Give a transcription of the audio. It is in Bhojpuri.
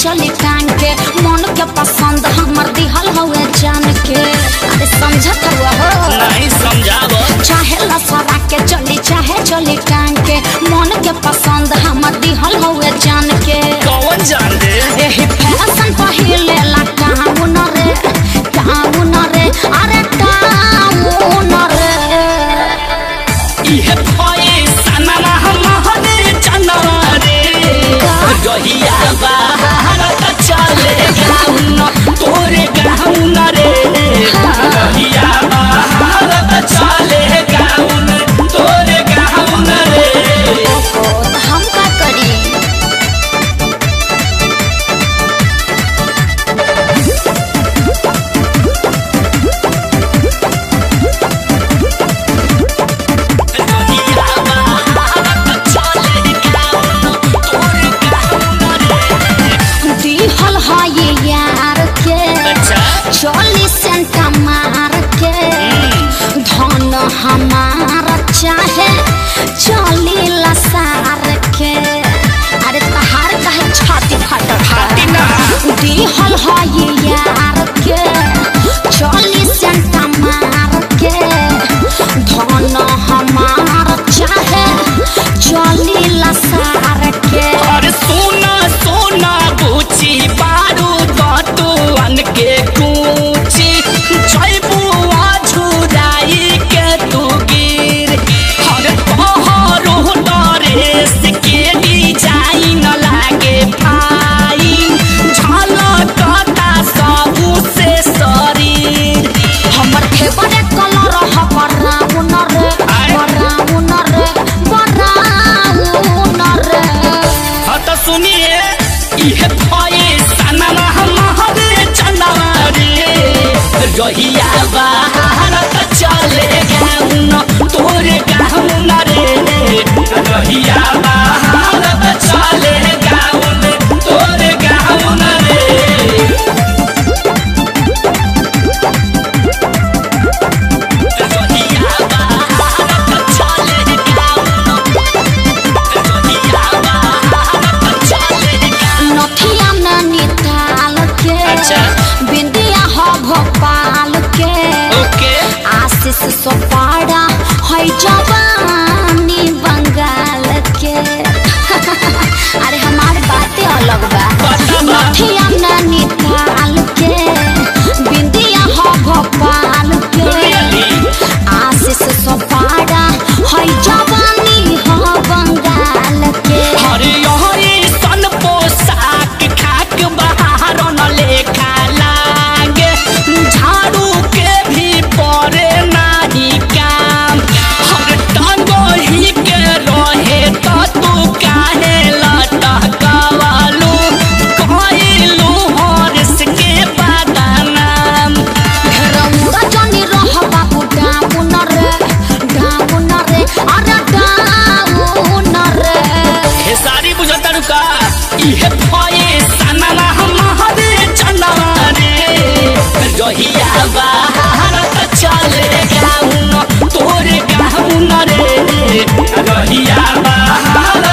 चली टांग के मन के पसंद हमर दिहल हवे जान के अरे समझत हुआ हो नहीं समझाब चाहे लसरा के चली चाहे चली टांग के मन के पसंद हमर दिहल हवे जान के कौन जान दे एही फैशन पहिले ला काउन रे काउन रे अरे काउन रे इहे भए सनमा हमहरे जनवा रे रहिया भारत चले गाउन तोरे गाउन रे रहिया भारत चले गाउन तोरे गाउन रे हम का करी रहिया भारत चले गाउन तोरे गाउन रे दिहल है ये यार के अच्छा चोली सेंटा मार के धन हमारा चाहे चोली लसार के अरे तहार कहे छाती फटक छाती ना। दिहल है ये यार के चोली सेंटा मार के धन हमारा चाहे चोली लसार के अरे सोना सोना बुची बारू दतुअन के कूची जैबुआ झुराई के तू गिर अरे तोहरो डरेस के डिजाइन लागे फाइन झलकता सबू से शरीर हमर फेवरेट कलर ह ब्राउन रे आय। ब्राउन रे ब्राउन रे हाँ तो सुनिए इहे भए सनमा हमहरे चनवा रे रहिया भारत चले गाउन तोरे गाउन रे रहिया भारत चले गाउन तोरे गाउन रे रहिया भारत चले गाउन रहिया भारत चले गाउन नथिया नैनीताल के अच्छा। बिंदिया ह भोपाल के ओके आशीष सोपाड़ा है जवानी बंगाल के अरे हमार बातें अलग बा बता बा। नथिया नैनीताल के बिंदिया ह भोपाल के Really? आशीष सोपाड़ा है जवानी ह बंगाल के हरे हरे सन पोशाक खाक बाहर न लेखा लागे झाड़ू के भी परे नाही काम हर टांगो ही के रहे तो तू काहे लटकवालू कहलू हर्ष के बदनाम रौरा जनी रह बाबू डाउन रे डाउन रे अरे डाउन रे खेसारी बुझता रुका इहे भए सनमा हमहरे चनवा रे रहिया भारत चले गाउन तोरे गाउन रे रहिया भारत